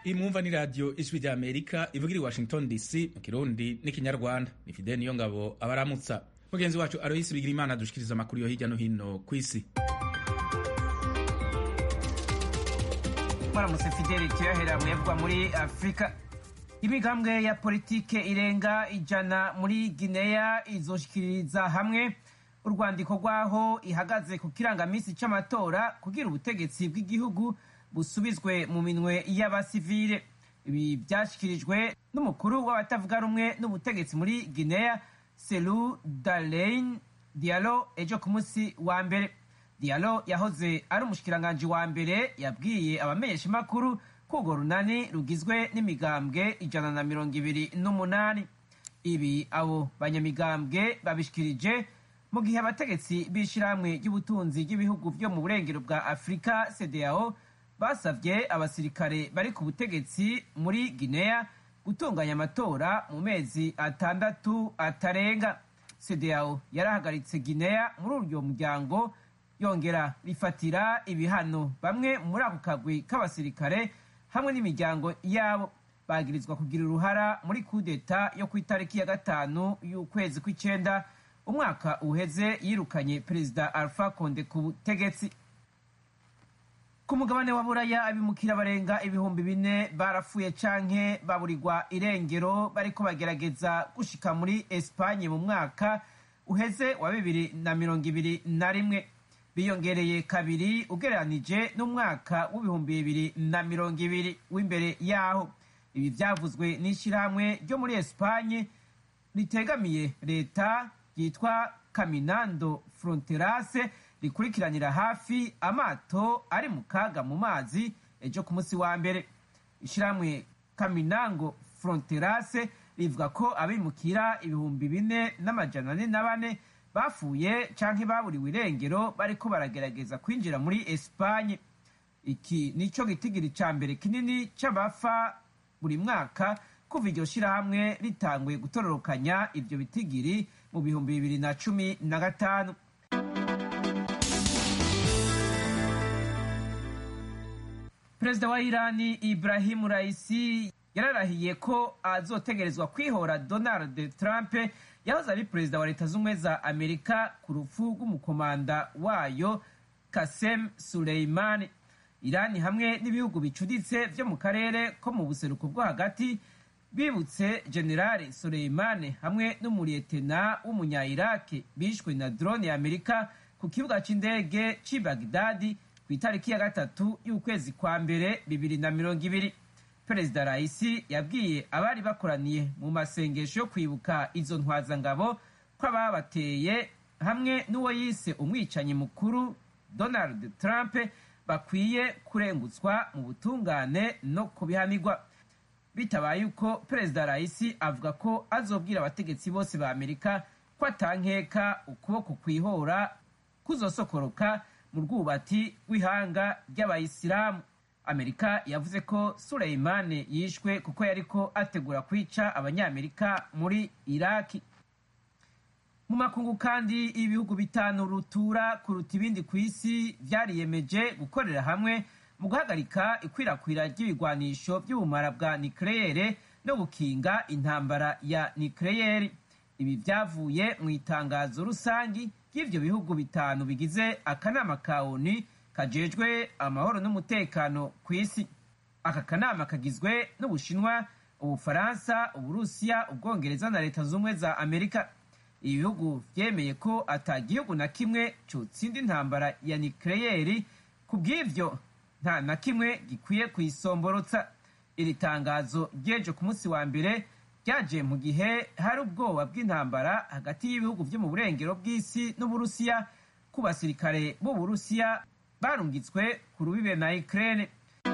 imwumva ni radiyo ijwi rya amerika ivugira i washington dc mu kirundi n'ikinyarwanda ni fideni niyo ngabo abaramutsa mugenzi wacu aroyisi bigira imana adushikiriza amakuru yo hirya no hino ku isi mwaramutse fideli tuyahera muyavugwa muri afurika imigambwe ya politike irenga ijana muri gineya izoshikiriza hamwe urwandiko rw'aho ihagaze ku kirangamisi c'amatora kugira ubutegetsi bw'igihugu busubizwe mu minwe y'abasivile ibi byashyikirijwe n'umukuru w'abatavuga rumwe n'ubutegetsi muri guinea selu dalein dialo ejo ku munsi wa mbere dialo yahoze ari umushikiranganji wa mbere yabwiye abamenyeshamakuru ko urwo runani rugizwe n'imigambwe ijana na mirongo ibiri n'umunani ibi abo banyamigambwe babishikirije mu gihe abategetsi b'ishyirahamwe ry'ubutunzi ry'ibihugu byo mu burengero bwa afurika cdao basabye abasirikare bari ku butegetsi muri guinea gutunganya amatora mu mezi atandatu atarenga cdao yarahagaritse guinea muri uryo muryango yongera rifatira ibihano bamwe muri ako kagwi k'abasirikare hamwe n'imiryango yabo bagirizwa kugira uruhara muri kudeta yo ku itariki ya gatanu y'ukwezi kw'icenda umwaka uheze yirukanye perezida alpha konde ku butegetsi ku mugabane wa buraya abimukira barenga ibihumbi bine barapfuye canke baburirwa irengero bariko bagerageza gushika muri espanye mu mwaka uheze wa bibiri na mirongo ibiri na rimwe biyongereye kabiri ugereranije n'umwaka w'ibihumbi bibiri na mirongo ibiri w'imbere yaho ibi vyavuzwe n'ishirahamwe ryo muri espanye ritegamiye leta ryitwa caminando fronterase rikurikiranira hafi amato ari mu kaga mu mazi ejo ku munsi wa mbere ishyirahamwe kaminango fronterase rivuga ko abimukira ibihumbi bine n'amajana ane na bane bapfuye canke baburiwe irengero bariko baragerageza kwinjira muri espanye iki nico gitigiri ca mbere kinini c'abafa buri mwaka kuva iryo shirahamwe ritanguye gutororokanya ivyo bitigiri mu bihumbi bibiri na cumi na gatanu perezida wa irani ibrahimu raisi yararahiye ko azotegerezwa kwihora donald trump yahoze ari perezida wa leta z'ubumwe za amerika ku rupfu rw'umukomanda wayo kasem suleimani irani hamwe n'ibihugu bicuditse vyo mu karere ko mu buseruko bwo hagati bibutse generale suleimani hamwe n'umuriyetena w'umunya-iraki bishwe na drone ya amerika ku kibuga c'indege c'i bagdadi ku itariki ya gatatu y'ukwezi kwa mbere bibiri na mirongo ibiri perezida raisi yabwiye abari bakoraniye mu masengesho yo kwibuka izo ntwazangabo ko ababateye hamwe n'uwo yise umwicanyi mukuru donald trump bakwiye kurengutswa mu butungane no kubihanirwa bitabaye uko perezida raisi avuga ko azobwira abategetsi bose ba amerika ko atankeka ukuboko kwihora kuzosokoroka mu rwubati rw'ihanga ry'abayisilamu amerika yavuze ko suleimani yishwe kuko yariko ategura kwica abanyamerika muri iraki mu makungu kandi ibihugu bitanu rutura kuruta ibindi ku isi vyariyemeje gukorera hamwe mu guhagarika ikwirakwira ry'ibigwanisho by'ubumara bwa nikleyere no gukinga intambara ya nikleyeri ibi vyavuye mu itangazo rusangi ry'ivyo bihugu bitanu bigize akanama ka onu kajejwe amahoro n'umutekano ku isi aka kanama kagizwe n'ubushinwa ubufaransa uburusiya ubwongereza na leta z'ubumwe za amerika ibi bihugu vyemeye ko ata gihugu na kimwe cotsinda intambara ya nikleyeri ku bw'ivyo nta na kimwe gikwiye kuyisomborotsa iri tangazo ry'ejo ku munsi wa mbere ryaje mu gihe hari ubwoba bw'intambara hagati y'ibihugu vyo mu burengero bw'isi n'uburusiya ku basirikare b'uburusiya barungitswe ku rubibe na ukraine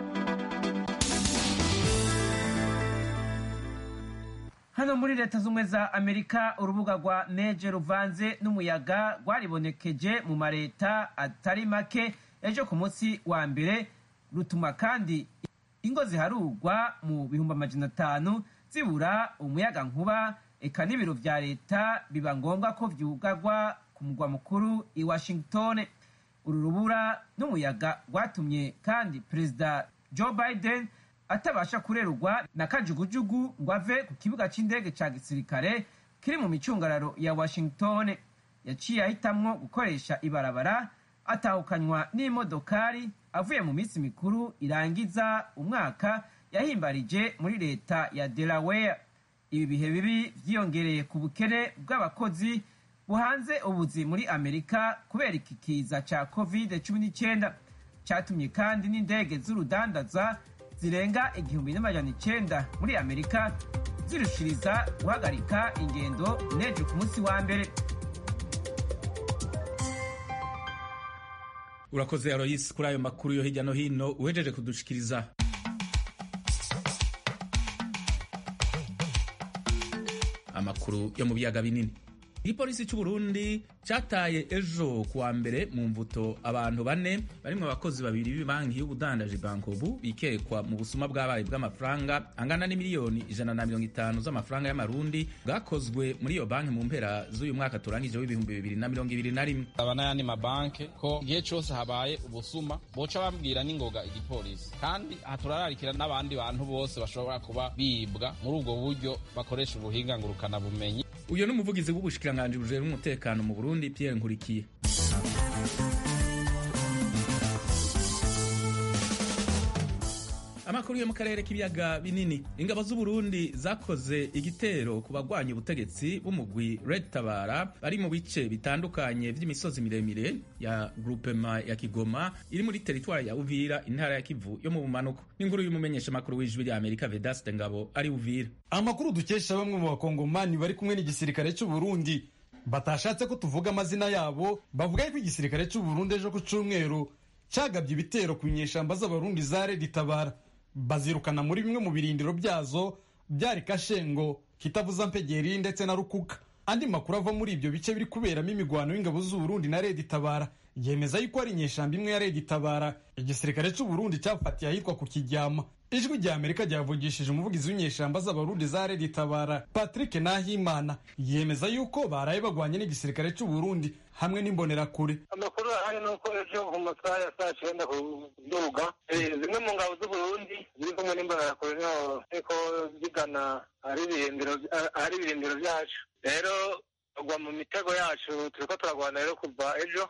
hano muri leta z'ubumwe za amerika urubuga rwa neje ruvanze n'umuyaga rwaribonekeje mu mareta atari make ejo ku munsi wa mbere rutuma kandi ingo ziharurwa mu bihumbi amajana atanu zibura umuyaga nkuba eka n'ibiro vya leta biba ngombwa ko vyugarwa ku mugwa mukuru i washington uru rubura n'umuyaga rwatumye kandi perezida joe biden atabasha kurerurwa na kajugujugu ngo ave ku kibuga c'indege ca gisirikare kiri mu micungararo ya washington yaciye ahitamwo gukoresha ibarabara atahukanywa n'imodokari avuye mu minsi mikuru irangiza umwaka yahimbarije muri leta ya delaware ibi bihe bibi vyiyongereye ku bukene bw'abakozi buhanze ubuzi muri amerika kubera iki kiza ca covid 19 catumye kandi n'indege z'urudandaza zirenga igihumbi n'amajana icenda muri amerika zirushiriza guhagarika ingendo nejo ku munsi wa mbere urakoze aroyisi kuri ayo makuru yo hirya no hino uhejeje kudushikiriza amakuru yo mu biyaga binini igipolisi cy'u Burundi cyataye ejo kuwa mbere mu mvuto abantu bane barimwo abakozi babiri b'ibanki y'ubudandaji bankobu bikekwa mu busuma bw'abaye bw'amafaranga angana n'imiliyoni ijana na mirongo itanu z'amafaranga y'amarundi bwakozwe muri iyo banki mu mpera z'uyu mwaka turangije w'ibihumbi bibiri na mirongo ibiri na rimwe aba n'ayandi mabanki ko igihe cyose habaye ubusuma boca bambwira n'ingoga igipolisi kandi aha turararikira n'abandi bantu bose bashobora kuba bibwa muri ubwo buryo bakoresha ubuhinga ngurukanabumenyi uyu ni umuvugizi w'ubushikiranganji bujejwe umutekano mu Burundi Pierre Nkurikiye amakuru yo mu karere k'ibiyaga binini ingabo z'u Burundi zakoze igitero ku bagwanya ubutegetsi b'umugwi Red Tabara bari mu bice bitandukanye vy'imisozi miremire ya groupema ya Kigoma iri muri teritwari ya Uvira intara ya Kivu yo mu bumanuko n'inkuru y'umumenyesha makuru w'ijwi rya Amerika Vedaste Ngabo ari Uvira amakuru dukesha bamwe mu bakongomani bari kumwe n'igisirikare cy'u Burundi batashatse ko tuvuga amazina yabo bavuga ko igisirikare cy'u Burundi ejo ku cyumweru cyagabye ibitero ku nyeshamba z'abarundi za Red Tabara bazirukana muri bimwe mu birindiro byazo byari Kashengo Kitavuza Mpegeri ndetse na Rukuka andi makuru ava muri ibyo bice biri kuberamo imigwano y'ingabo z'u Burundi na Red Tabara yemeza yuko ari inyeshamba imwe ya Red Tabara igisirikare cy'u Burundi cyafatiye ahitwa ku Kiryama ijwi rya Amerika ryavugishije umuvugizi w'inyeshamba z'abarundi za Red Tabara Patrick Nahimana yemeza yuko baraye bagwanye n'igisirikare cy'u Burundi hamwe n'imbonerakure amakuru ahari ni uko ejo mu masaha ya saa cyenda ku duga zimwe mu ngabo z'uburundi ziri kumwe n'imbonerakure niho ziriko zigana ahari ibirindiro byacu rero tugwa mu mitego yacu turiko turagwana rero kuva ejo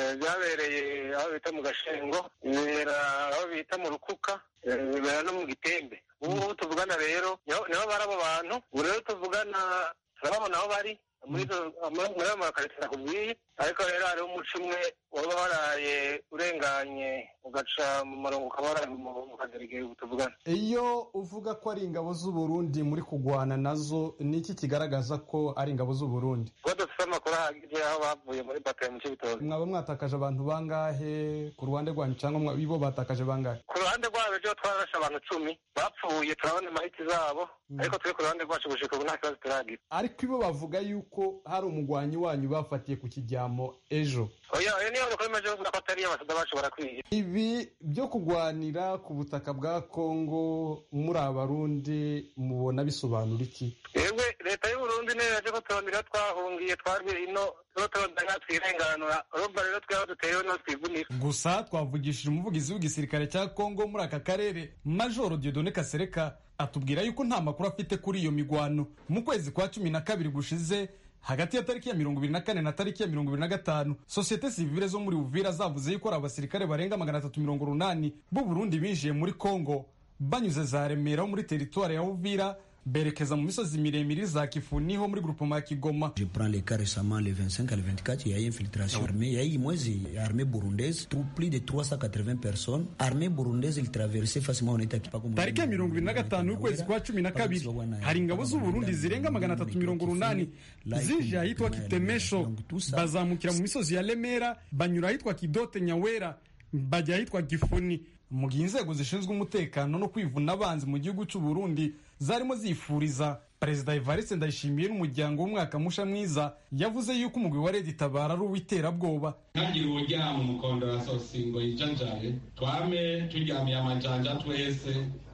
byabereye aho bita mu gashengo bibera aho bita mu rukuka bibera no mu gitembe ubu tuvugana rero niho bari abo bantu ubu rero tuvugana turababona aho bari muri ayo makarita nakubwiye ariko rero hariho umuco umwe waba waraye urenganye ugaca mu murongo ukaba waraye mu kagerigeri tuvugana iyo uvuga ko ari ingabo z'u Burundi muri kugwana nazo ni iki kigaragaza ko ari ingabo z'u Burundi kuba dufite amakuru ahagije aho bavuye muri batayo mu cy'ibitoki mwaba mwatakaje abantu bangahe ku ruhande rwanyu cyangwa ibo batakaje bangahe ku ruhande rwabo ejo twarashe abantu cumi bapfuye turabona imahiti zabo ariko turi ku ruhande rwacu gushika ubu nta kibazo turagira ariko ibo bavuga yuko hari umugwanyi wanyu bafatiye ku kijyamo ejo oya oya niyo bakora imaze bavuga ko atari abasada bacu barakwiye ibi byo kugwanira ku butaka bwa kongo muri abarundi mubona bisobanura iki yewe leta y'uburundi niyo yaje ko turondera twahungiye twarwe ino tuba turondera twirenganura urumva rero twaba duteyeho no twivunira gusa twavugishije umuvugizi w'igisirikare cya kongo muri aka karere majoro diodone kasereka atubwira yuko nta makuru afite kuri iyo migwano mu kwezi kwa cumi na kabiri gushize hagati ya tariki ya mirongo ibiri na kane na tariki ya mirongo ibiri na gatanu sosiyete sivile zo muri uvira zavuze yuko ari abasirikare barenga magana atatu mirongo urunani b'u burundi binjiye muri kongo banyuze za remera ho muri teritwari ya uvira berekeza mu misozi miremire za Kifuni ho muri groupement ya Kigoma. Je prends les cas récemment le 25 à le 24, il y a eu infiltration armée, il y a eu mwezi armée burundaise, plus de 380 personnes. Armée burundaise il traversait facilement on était Tariki ya mirongo ibiri na gatanu y'ukwezi kwa cumi na kabiri hari ingabo z'u Burundi zirenga magana atatu mirongo urunani zije ahitwa Kitemesho bazamukira mu misozi ya Lemera banyura ahitwa Kidote Nyawera bajya ahitwa Gifuni mu gihe inzego zishinzwe umutekano no kwivuna abanzi mu gihugu cy'u Burundi zarimo zifuriza perezida Evariste Ndayishimiye n'umuryango w'umwaka musha mwiza yavuze yuko umugwi wa Red Tabara ari uw'iterabwoba ntagire uwuryama umukondo wa sosingo yijanjaye twame turyamiye amajanja twese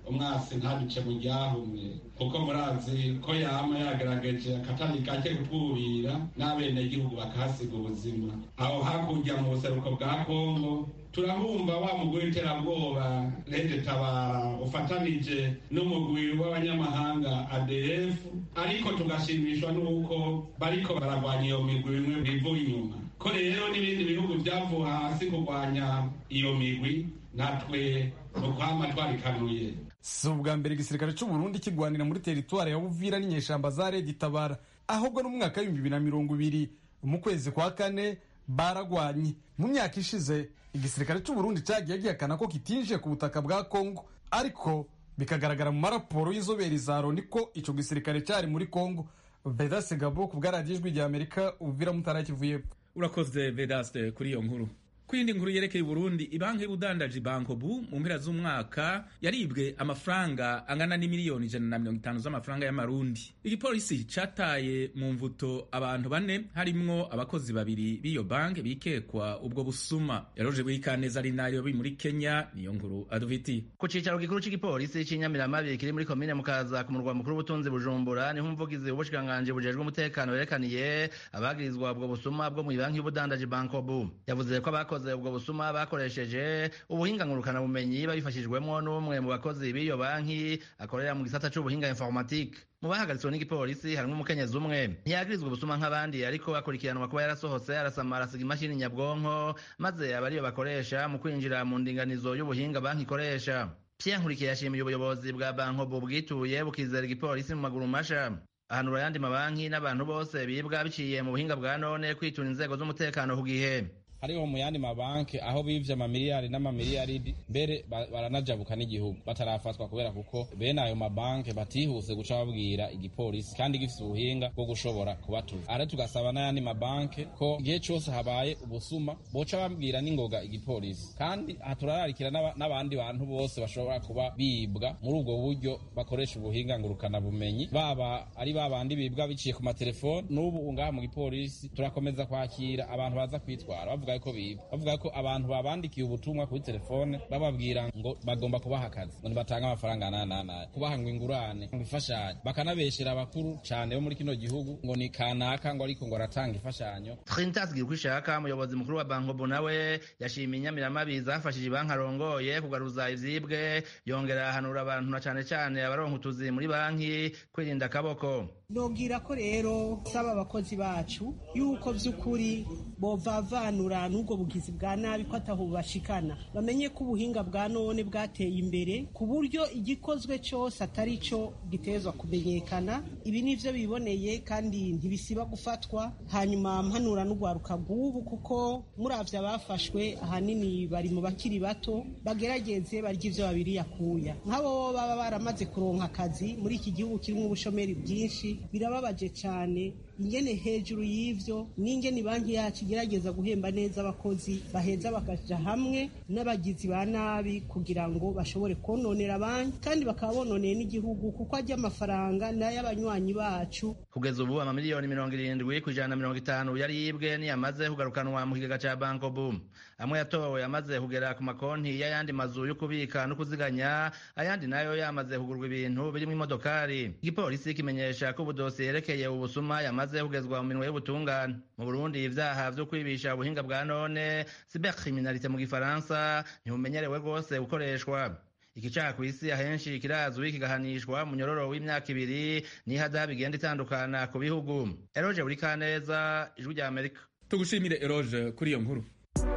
umwasi ntaduce mu ryahumye kuko murazi ko yama yagaragaje akatari gake kutwubira n'abenegihugu bakahasiga ubuzima aho hakurya mu buseruko bwa kongo turabumva wa mugwi w'iterabwoba rede tabara ufatanije n'umugwi w'abanyamahanga adf ariko tugashimishwa n'uko bariko baragwanya iyo migwi bimwe bivuye inyuma ko rero n'ibindi bihugu byavuye hasi kurwanya iyo migwi natwe ukwama twarikanuye si ubwa mbere igisirikare cy'u Burundi kigwanira muri teritwari ya Buvira n'inyeshamba za Red Tabara ahubwo no mu mwaka w'ibihumbi bibiri na mirongo ibiri mu kwezi kwa kane baragwanye mu myaka ishize igisirikare cy'u Burundi cyagiye gihakana ko kitinjiye ku butaka bwa Kongo ariko bikagaragara mu maraporo y'inzobere za Loni ko ico gisirikare cyari muri Kongo Vedaste Gabo ku bwaradiyo ijwi rya Amerika Uvira Mutara Kivuye urakoze Vedaste kuri iyo nkuru ku yindi nkuru yerekeye Burundi ibanki y'ubudandaji bankobu mu mpera z'umwaka yaribwe amafaranga angana n'imiliyoni ijana na mirongo itanu z'amafaranga y'amarundi igipolisi cataye mu mvuto abantu bane harimwo abakozi babiri b'iyo banki bikekwa ubwo busuma yaroje bwikaneza ari nayo bi muri kenya niyo nkuru aduviti ku cicaro gikuru c'igipolisi c'inyamiramabi kiri muri komine mukaza ku murwa mukuru w'ubutunzi bujumbura niho umuvugizi w'ubushikiranganji bujejwe umutekano yerekaniye abagirizwa ubwo busuma bwo mu banki y'ubudandaji bankobu yavuze ko abakozi abakoze ubwo busuma bakoresheje ubuhinga ngurukana bumenyi babifashijwemo n'umwe mu bakozi b'iyo banki akorera mu gisata c'ubuhinga informatique mu bahagaritswe n'igipolisi harimo umukenyezi umwe ntiyagirizwa ubusuma nk'abandi ariko akurikiranwa kuba yarasohotse arasamara asiga imashini nyabwonko maze aba ariyo bakoresha mu kwinjira mu ndinganizo y'ubuhinga banki ikoresha Pierre Nkurikiye yashimiye ubuyobozi bwa bankobo bwituye bukizera igipolisi mu maguru masha ahanura ayandi mabanki n'abantu bose bibwa biciye mu buhinga bwa none kwitura inzego z'umutekano ku gihe hariho mu yandi mabanki aho bivye amamiliyari n'amamiliyaridi mbere baranajabuka n'igihugu batarafatwa kubera kuko bene ayo mabanki batihuse guca babwira igipolisi kandi gifise ubuhinga bwo gushobora kubatuza ara tugasaba n'ayandi mabanki ko igihe cose habaye ubusuma boca babwira n'ingoga igipolisi kandi aha turararikira n'abandi bantu bose bashobora kuba bibwa muri ubwo buryo bakoresha ubuhinga ngurukana bumenyi baba ari babandi bibwa biciye ku matelefoni n'ubu ngaha mu gipolisi turakomeza kwakira abantu baza kwitwara bavuga ko biba bavuga ko abantu babandikiye ubutumwa kuri telefone bababwira ngo bagomba kubaha akazi ngo nibatange amafaranga nananaye kubaha ngo ingurane ngo ifashanyo bakanabeshera abakuru cyane bo muri kino gihugu ngo ni kanaka ngo ariko ngo aratanga imfashanyo Trintas Girkwishaka umuyobozi mukuru wa Bankobo nawe yashimiye inyamiramabi zafashije banki arongoye kugaruza ivyibwe yongera ahanura abantu na cane cane abaronka utuzi muri banki kwirinda akaboko nobwira ko rero saba abakozi bacu yuko vy'ukuri bovavanura n'ubwo bugizi bwa nabi ko ataho bashikana bamenye ko ubuhinga bwa none bwateye imbere ku buryo igikozwe cyose atari cyo gitezwa kumenyekana ibi nivyo biboneye kandi ntibisiba gufatwa hanyuma mpanura n'ugwaruka rw'ubu kuko muravye abafashwe ahanini bari mu bakiri bato bagerageze barya ivyo babiri yakuya nk'abo baba baramaze kuronka akazi muri iki gihugu kirimo ubushomeri bwinshi birababaje cyane ingene hejuru y'ivyo n'ingene banki yacu igerageza guhemba neza abakozi baheza bakaja hamwe n'abagizi ba nabi kugira ngo bashobore kononera banki kandi bakaba bononeye n'igihugu kuko ajya amafaranga n'ay'abanywanyi bacu kugeza ubu amamiliyoni mirongo irindwi ku ijana na mirongo itanu yari yibwe niyamaze kugarukanwa mu kigega ca banko boom amwe yatowe yamaze kugera ku makonti y'ayandi mazu yo kubika no kuziganya ayandi nayo yamaze kugurwa ibintu birimo imodokari igipolisi kimenyesha ko ubudosiye yerekeye ubusuma yamaze kugezwa mu minwe y'ubutungane mu burundi ivyaha vyo kwibisha ubuhinga bwa none cybercriminalité mu gifaransa ntibumenyerewe rwose gukoreshwa ikicaha ku isi ahenshi kirazwi kigahanishwa mu nyororo w'imyaka ibiri n'ihadabu igenda itandukana ku bihugu eroje buri kaneza ijwi rya amerika tugushimire eroje kuri iyo nkuru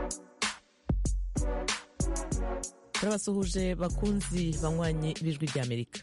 turabasuhuje bakunzi banywanyi b'ijwi rya amerika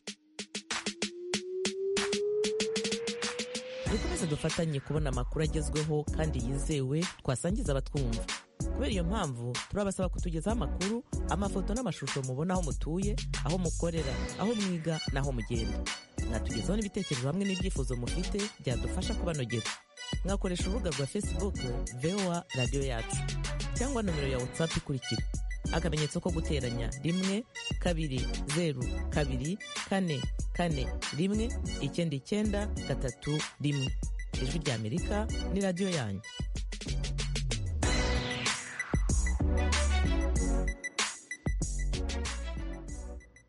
dukomeze dufatanye kubona amakuru agezweho kandi yizewe twasangiza abatwumva kubera iyo mpamvu turabasaba kutugezaho amakuru amafoto n'amashusho mubona aho mutuye aho mukorera aho mwiga n'aho mugenda mwatugezaho n'ibitekerezo hamwe n'ibyifuzo mufite byadufasha kubanogera mwakoresha urubuga rwa facebook voa radiyo yacu cyangwa nomero ya whatsapp ikurikira akamenyetso ko guteranya rimwe kabiri zeru kabiri kane kane rimwe icyenda icyenda gatatu rimwe ijwi rya amerika ni radiyo yanyu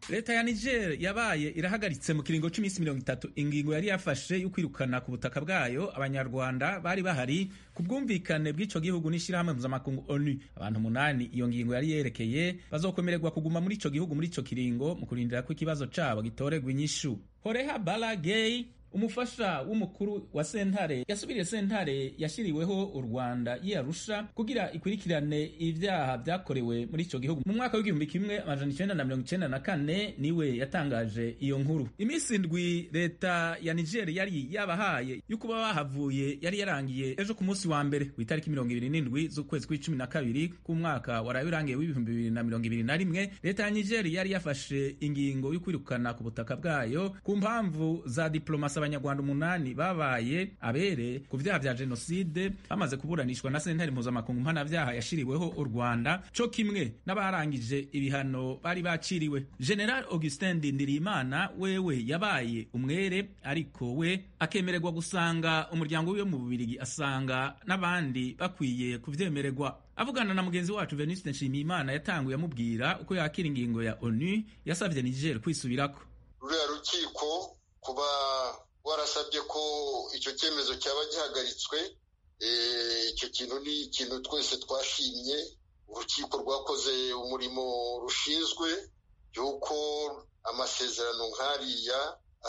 leta ya niger yabaye irahagaritse mu kiringo cy'iminsi mirongo itatu ingingo yari yafashe yo kwirukana ku butaka bwayo abanyarwanda bari bahari ku bwumvikane bw'ico gihugu n'ishyirahamwe mpuzamakungu onu abantu umunani iyo ngingo yari yerekeye bazokomererwa kuguma muri ico gihugu muri ico kiringo mu kurindira ko ikibazo cabo gitorerwa inyishu horeha balagey umufasha w'umukuru wa sentare yasubiriye sentare yashyiriweho u rwanda yiyarusha kugira ikurikirane ibyaha byakorewe muri icyo gihugu mu mwaka w'igihumbi kimwe amajana icenda na mirongo icenda na kane niwe yatangaje iyo nkuru iminsi indwi leta ya niger yari yabahaye yo kuba bahavuye yari yarangiye ejo ku munsi wa mbere ku itariki mirongo ibiri n'indwi z'ukwezi kw'icumi na kabiri k'umwaka waraye urangiye w'ibihumbi bibiri na mirongo ibiri na rimwe leta ya niger yari yafashe ingingo yo kwirukana ku butaka bwayo ku mpamvu za diplomasi abanyarwanda umunani babaye abere ku vyaha vya jenoside bamaze kuburanishwa na sentare mpuzamakungu mpanavyaha yashiriweho u rwanda co kimwe n'abarangije ibihano bari baciriwe general augustin ndindirimana wewe yabaye umwere ariko we akemererwa gusanga umuryango wiwe mu bubirigi asanga n'abandi bakwiye kuvyemererwa avugana na mugenzi wacu venuste nshimiyimana yatanguye amubwira uko yakira ingingo ya onu yasavye niger kwisubirako ruriya rukiko kuba warasabye ko icyo cyemezo cyaba gihagaritswe icyo kintu ni ikintu twese twashimye urukiko rwakoze umurimo rushinzwe y'uko amasezerano nk'ariya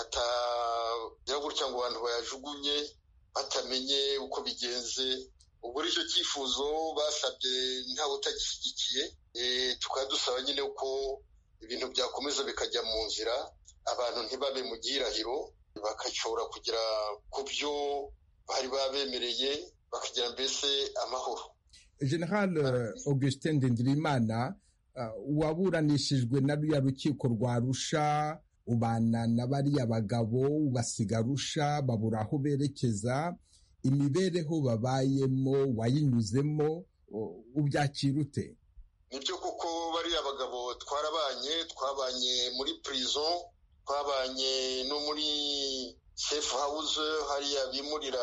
atagira gutya ngo abantu bayajugunye batamenye uko bigenze ubwo icyo cyifuzo basabye ntawe utagishyigikiye tukaba dusaba nyine ko ibintu byakomeza bikajya mu nzira abantu ntibabe mu gihirahiro bagashobora kugera ku byo bari babemereye bakagira mbese amahoro general augustin ndindirimana waburanishijwe na ruriya rukiko rwa rusha ubana na bariya bagabo ubasiga rusha babura aho berekeza imibereho babayemo wayinyuzemo ubyakira ute nibyo kuko bariya bagabo twarabanye twabanye muri prison twabanye no muri safe house hariya bimurira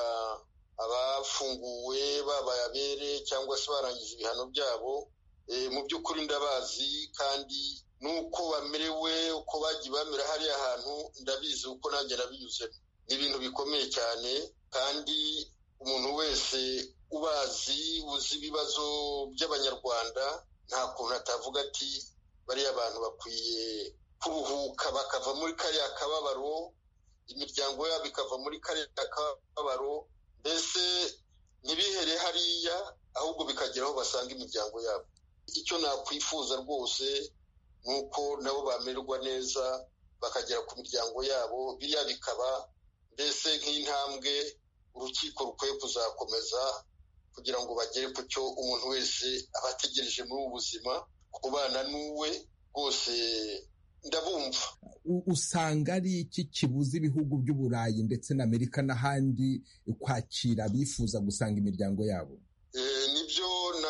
abafunguwe babaye abere cyangwa se barangije ibihano byabo mu by'ukuri ndabazi kandi n'uko bamerewe uko bagiye bamera hariya hantu ndabizi uko nanjye nabinyuzemo ni ibintu bikomeye cyane kandi umuntu wese ubazi uzi ibibazo by'abanyarwanda nta kuntu atavuga ati bariya bantu bakwiye kuruhuka bakava muri kariya kababaro imiryango yabo ikava muri kariya kababaro mbese ntibihere hariya ahubwo bikagera aho basanga imiryango yabo icyo nakwifuza rwose ni uko nabo bamererwa neza bakagera ku miryango yabo biriya bikaba mbese nk'intambwe urukiko rukwiye kuzakomeza kugira ngo bagere ku cyo umuntu wese aba ategereje muri ubu buzima kubana n'uwe rwose ndabumva usanga ari iki kibuza ibihugu by'uburayi ndetse na amerika n'ahandi kwakira abifuza gusanga imiryango yabo nibyo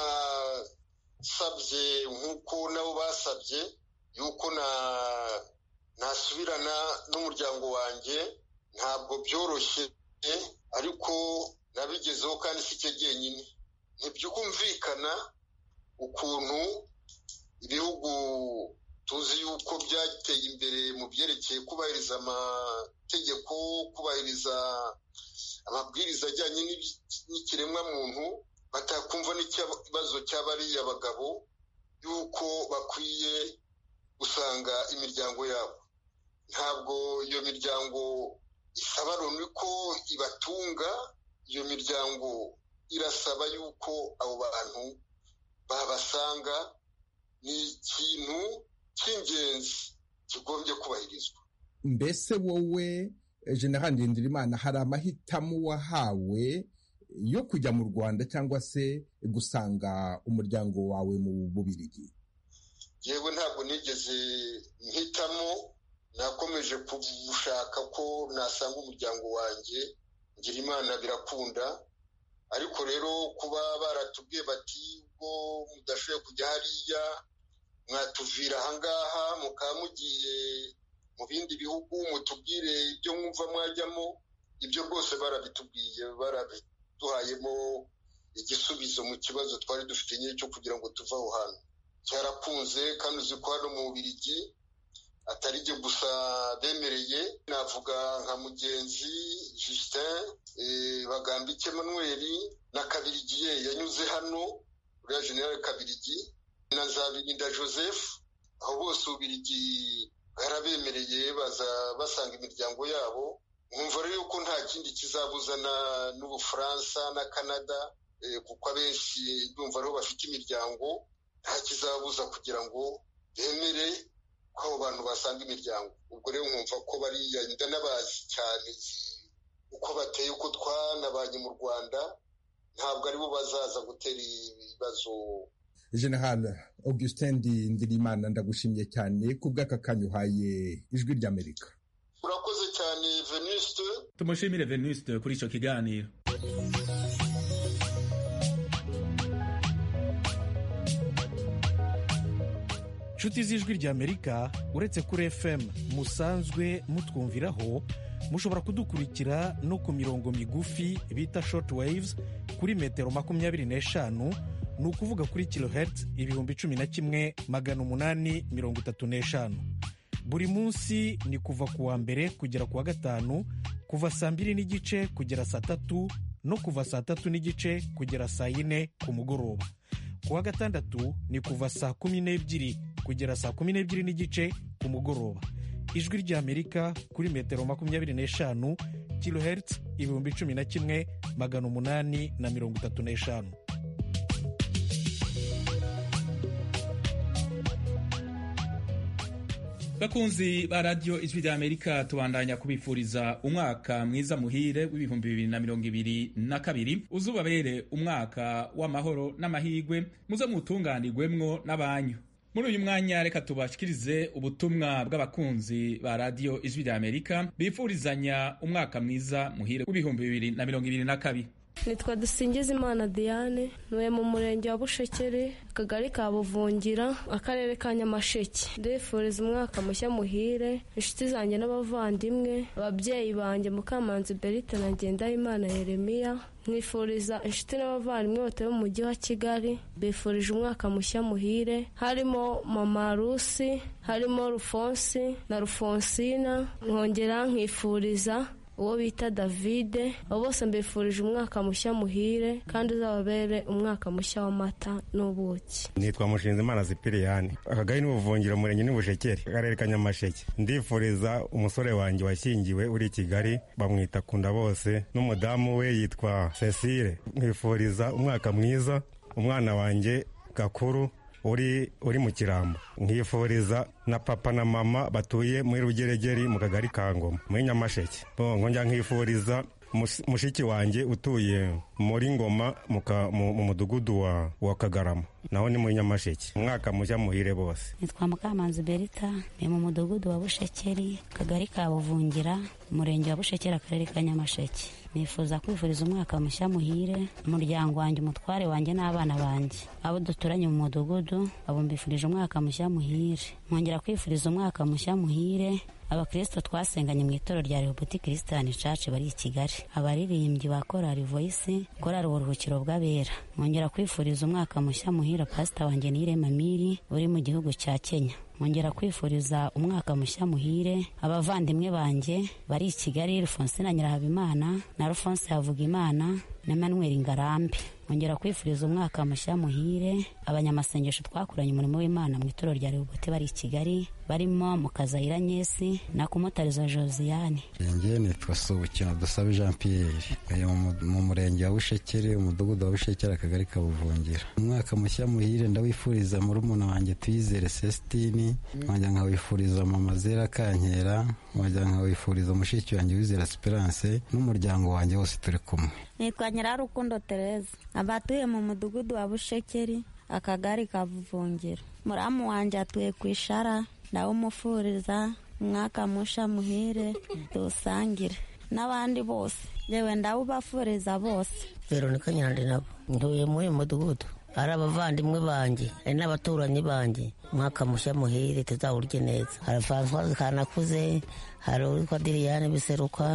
nasabye nk'uko nabo basabye yuko nasubirana n'umuryango wanjye ntabwo byoroshye ariko nabigezeho kandi si cyo jyenyine ntibyumvikana ukuntu ibihugu tuzi yuko byateye imbere mu byerekeye kubahiriza amategeko kubahiriza amabwiriza ajyanye n'ikiremwamuntu batakumva n'ikibazo cy'abariya bagabo yuko bakwiye gusanga imiryango yabo ntabwo iyo miryango isaba loni ko ibatunga iyo miryango irasaba yuko abo bantu babasanga ni ikintu cy'ingenzi kigombye kubahirizwa mbese wowe general ndindirimana hari amahitamo wahawe yo kujya mu rwanda cyangwa se gusanga umuryango wawe mu bubirigi yewe ntabwo nigeze mpitamo nakomeje gushaka ko nasanga umuryango wanjye ngira imana birakunda ariko rero kuba baratubwiye bati ubwo mudashoboye kujya hariya mwatuvira ahangaha mukaba mugiye mu bindi bihugu mutubwire ibyo mwumva mwajyamo ibyo rwose barabitubwiye barabiduhayemo igisubizo mu kibazo twari dufite nyine cyo kugira ngo tuve aho hantu cyarakunze kandi uzi ko hano mu Bubiligi atari jye gusa bemereye navuga nka mugenzi justin bagambike manuel na kabirigiye yanyuze hano uriya generale kabirigi na zabirinda joseph aho bose ubirigi bwarabemereye baza basanga imiryango yabo nkumva rero yuko nta kindi kizabuzana n'ubufaransa na canada kuko abenshi ndumva ariho bafite imiryango nta kizabuza kugira ngo bemere ko abo bantu basanga imiryango ubwo rero nkumva ko bariya ndanabazi cyane uko bateye uko twanabanye mu rwanda ntabwo aribo bazaza gutera ibibazo general augustin ndirimana ndagushimiye cyane ku bw'aka kanya uhaye ijwi ry'amerika urakoze cyane venuste tumushimire venuste kuri icyo kiganiro inshuti z'ijwi ry'amerika uretse kuri fm musanzwe mutwumviraho mushobora kudukurikira no ku mirongo migufi bita short waves kuri metero makumyabiri n'eshanu ni ukuvuga kuri kilohertz ibihumbi cumi na kimwe magana umunani mirongo itatu n'eshanu buri munsi ni kuva ku wa mbere kugera ku wa gatanu kuva saa mbiri n'igice kugera saa tatu no kuva saa tatu n'igice kugera saa yine ku mugoroba ku wa gatandatu ni kuva saa kumi n'ebyiri kugera saa kumi n'ebyiri n'igice ku mugoroba ijwi ry'amerika kuri metero makumyabiri n'eshanu kilohertz ibihumbi cumi na kimwe magana umunani na mirongo itatu n'eshanu bakunzi ba radiyo ijwi rya amerika tubandanya kubifuriza umwaka mwiza muhire w'ibihumbi bibiri na mirongo ibiri na kabiri uzubabere umwaka w'amahoro n'amahirwe muze mutunganirwemwo n'abanyu muri uyu mwanya reka tubashikirize ubutumwa bw'abakunzi ba radiyo ijwi rya amerika bifurizanya umwaka mwiza muhire w'ibihumbi bibiri na mirongo ibiri na kabiri nitwa Dusingizimana Diane ntuye mu murenge wa Bushekeri akagari ka Buvungira akarere ka Nyamasheke ndifuriza umwaka mushya muhire inshuti zanjye n'abavandimwe ababyeyi banjye Mukamanzi Berite na Ngendahimana Yeremiya mwifuriza inshuti n'abavandimwe batuye mu mujyi wa Kigali bifurije umwaka mushya muhire harimo mama Rusi harimo Rufonsi na Rufonsina nkongera nkifuriza uwo bita davide abo bose mbifurije umwaka mushya muhire kandi uzababere umwaka mushya w'amata n'ubuki nitwa mushinzimana zipiriyani akagari n'ubuvungiro umurenge n'ubushekeri akarere ka nyamasheke ndifuriza umusore wanjye washyingiwe uri i kigali bamwita kunda bose n'umudamu we yitwa cecile mwifuriza umwaka mwiza umwana wanjye gakuru uri uri mu kirambo nkifuriza na papa na mama batuye muri rugeregeri mu kagari ka ngoma muri nyamasheke nkongera nkifuriza mushiki wanjye utuye muri ngoma mu mudugudu wa kagarama naho ni muri nyamasheke umwaka mushya muhire bose nitwa mukamanzi berita ni mu mudugudu wa bushekeri akagari ka buvungira umurenge wa bushekeri akarere ka nyamasheke nifuza kwifuriza umwaka mushya muhire umuryango wanjye umutware wanjye n'abana banjye abo duturanye mu mudugudu abo mbifurije umwaka mushya muhire nkongera kwifuriza umwaka mushya muhire abakristo twasenganye mu itoro rya rehoboti kirisitani caci bari i kigali abaririmbyi ba korari voyisi korari uburuhukiro bw'abera nkongera kwifuriza umwaka mushya muhire pasita wanjye nirema miri uri mu gihugu cya kenya nkongera kwifuriza umwaka mushya muhire abavandimwe banjye bari i kigali rufonsina nyirahabimana na rufonse havugimana na manuel ngarambe nkongera kwifuriza umwaka mushya muhire abanyamasengesho twakoranye umurimo w'imana mu itoro rya rehobote bari i kigali barimo mukazayira nyesi na kumutariza josiane njye nitwa subukino dusabe jean pierre mu murenge wa bushekeri umudugudu wa bushekeri akagari ka buvungira umwaka mushya muhire ndawifuriza murumuna wanjye tuyizere sesitini nkajya nkawifuriza mama zera kankera nkajya nkawifuriza mushiki wanjye wizera esperance n'umuryango wanjye wose turi kumwe nitwa nyirarukundo tereza abatuye mu mudugudu wa bushekeri akagari ka buvungira muramu wanjye atuye ku ishara ndawumufuriza umwaka musha muhire dusangire n'abandi bose yewe ndawubafuriza bose veronika nyirandi nabo ntuye muri uyu mudugudu ari abavandimwe banjye ari n'abaturanyi banjye umwaka mushya muhire tuzawurye neza hari francoise kanakuze hari uwitwa diriyane biseruka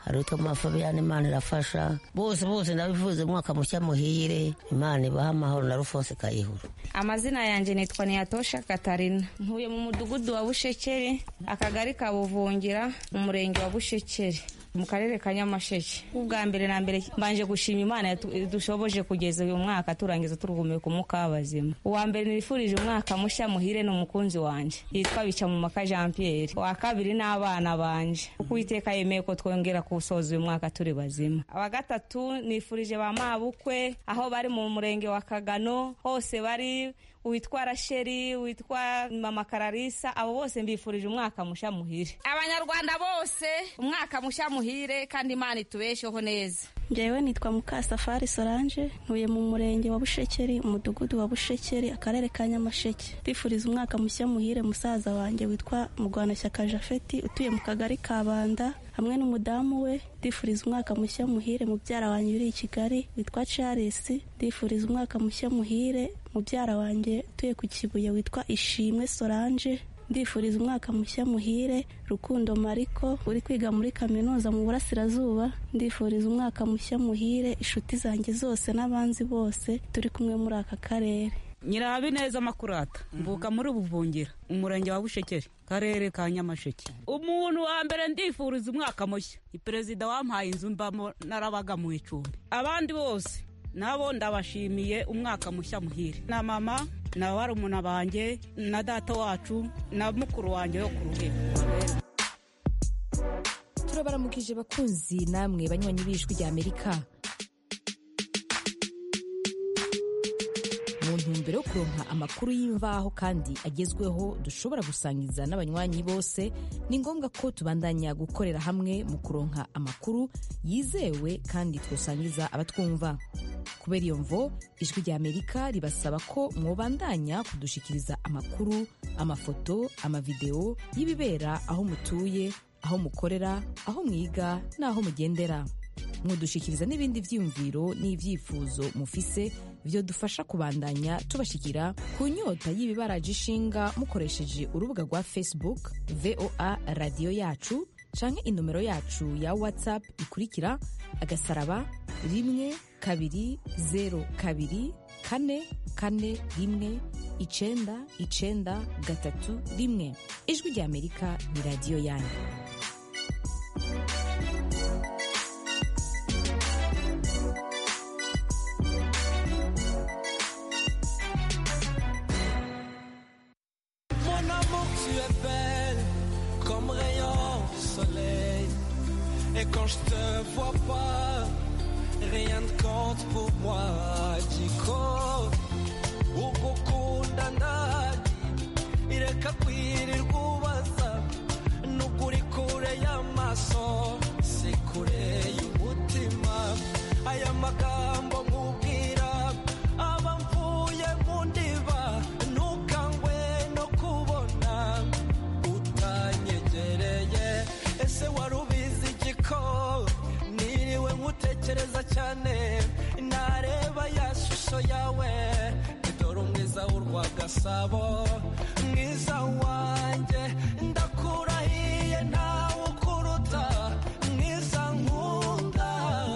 hari utwo mafabiyani imana irafasha bose bose ndabivuze umwaka mushya muhire imana ibaha amahoro na rufonse kayihura amazina yanjye nitwa niyatosha katarina ntuye mu mudugudu wa bushekeri akagari ka buvungira mu murenge wa bushekeri mu karere ka nyamasheke ubwa mbere na mbere mbanje gushima imana dushoboje kugeza uyu mwaka turangiza turuhumeka umwuka w'abazima uwa mbere nifurije umwaka mushya muhire ni umukunzi wanje yitwa bica mu maka jean pierre uwa kabiri ni abana banje uko uwiteka yemeye ko twongera kuwusoza uyu mwaka turi bazima aba gatatu nifurije ba mabukwe aho bari mu murenge wa kagano hose bari witwa rasheri witwa mama kararisa abo bose mbifurije umwaka musha muhire abanyarwanda bose umwaka musha muhire kandi imana itubesheho neza njyewe nitwa mukasafari solange ntuye mu murenge wa bushekeri umudugudu wa bushekeri akarere ka nyamasheke ndifuriza umwaka mushya muhire musaza wanjye witwa murwanashyaka jafeti utuye mu kagari ka banda hamwe n'umudamu we ndifuriza umwaka mushya muhire mubyara wanjye uri i kigali witwa charles ndifuriza umwaka mushya muhire mubyara wanjye utuye ku kibuye witwa ishimwe solange ndifuriza umwaka mushya muhire rukundo mariko uri kwiga muri kaminuza mu burasirazuba ndifuriza umwaka mushya muhire inshuti zanjye zose n'abanzi bose turi kumwe muri aka karere nyirabineza makurata mvuka muri buvungira umurenge wa bushekeri karere ka nyamasheke umuntu wa mbere ndifuriza umwaka mushya ni perezida wampaye inzu mbamo narabaga mu icumbi abandi bose nabo ndabashimiye umwaka mushya muhire na mama na barumuna banjye na data wacu na mukuru wanjye yo ku ruhembo turabaramukije bakunzi namwe banywanyi b'ijwi rya amerika mu ntumbero yo kuronka amakuru y'imvaho kandi agezweho dushobora gusangiza n'abanywanyi bose ni ngombwa ko tubandanya gukorera hamwe mu kuronka amakuru yizewe kandi twosangiza abatwumva kubera iyo mvo ijwi rya amerika ribasaba ko mwobandanya kudushikiriza amakuru amafoto amavideo y'ibibera aho mutuye aho mukorera aho mwiga n'aho mugendera mudushikiriza n'ibindi vyiyumviro n'ivyifuzo mufise byo dufasha kubandanya tubashikira ku nyota y'ibibaraje ishinga mukoresheje urubuga rwa facebook voa radiyo yacu canke inomero yacu ya whatsapp ikurikira agasaraba rimwe kabiri zero kabiri kane kane rimwe icenda icenda gatatu rimwe ijwi rya amerika ni radiyo yanyu Mon amour, tu es belle comme rayon du soleil. Et quand je te vois pas, rien ne compte pour moi. Diko, ugukunda ndani, ireka kwirirwa ubaza. Nukuri kure y'amaso, si kure y'umutima. Aya magambo nkubwira, aba mvuye mu ndiba. Ntukangwe no kubona utanyegereye. Ese wari ubizi igiko? Niriwe nkutekereza cyane. Nareba ya shusho yawe. Dore umwiza w'urwagasabo. Mwiza wanjye, ndakurahiye ntawe ukuruta. Mwiza nkunda.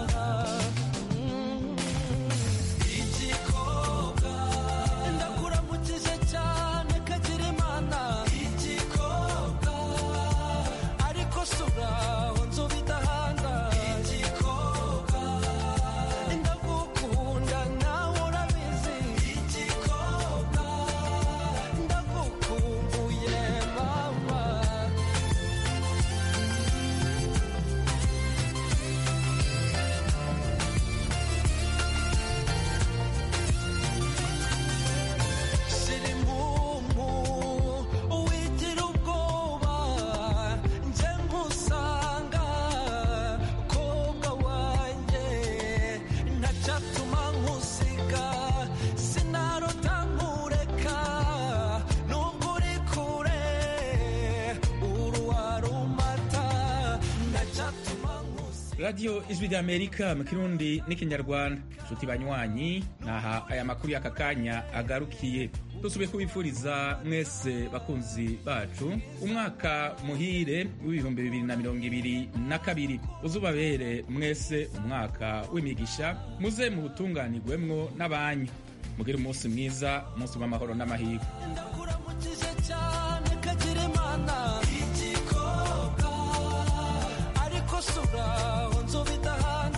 igikobwa ndakuramukije cyane kagira imana igikobwa ariko suraho nzoba idahanda igikobwa ndagukunda nawe urabizi igikobwa ndagukumbuye mama radiyo ijwi ry'amerika mu kirundi n'ikinyarwanda nshuti banywanyi naha aya makuru y'aka kanya agarukiye dusubiye kubifuriza mwese bakunzi bacu umwaka muhire w'ibihumbi bibiri na mirongo ibiri na kabiri uzubabere mwese umwaka w'imigisha muze mu butunganirwemwo n'abanyu mugire umunsi mwiza umunsi w'amahoro n'amahirwe ndakuramukije cyane kagira imana igikobwa ariko suraho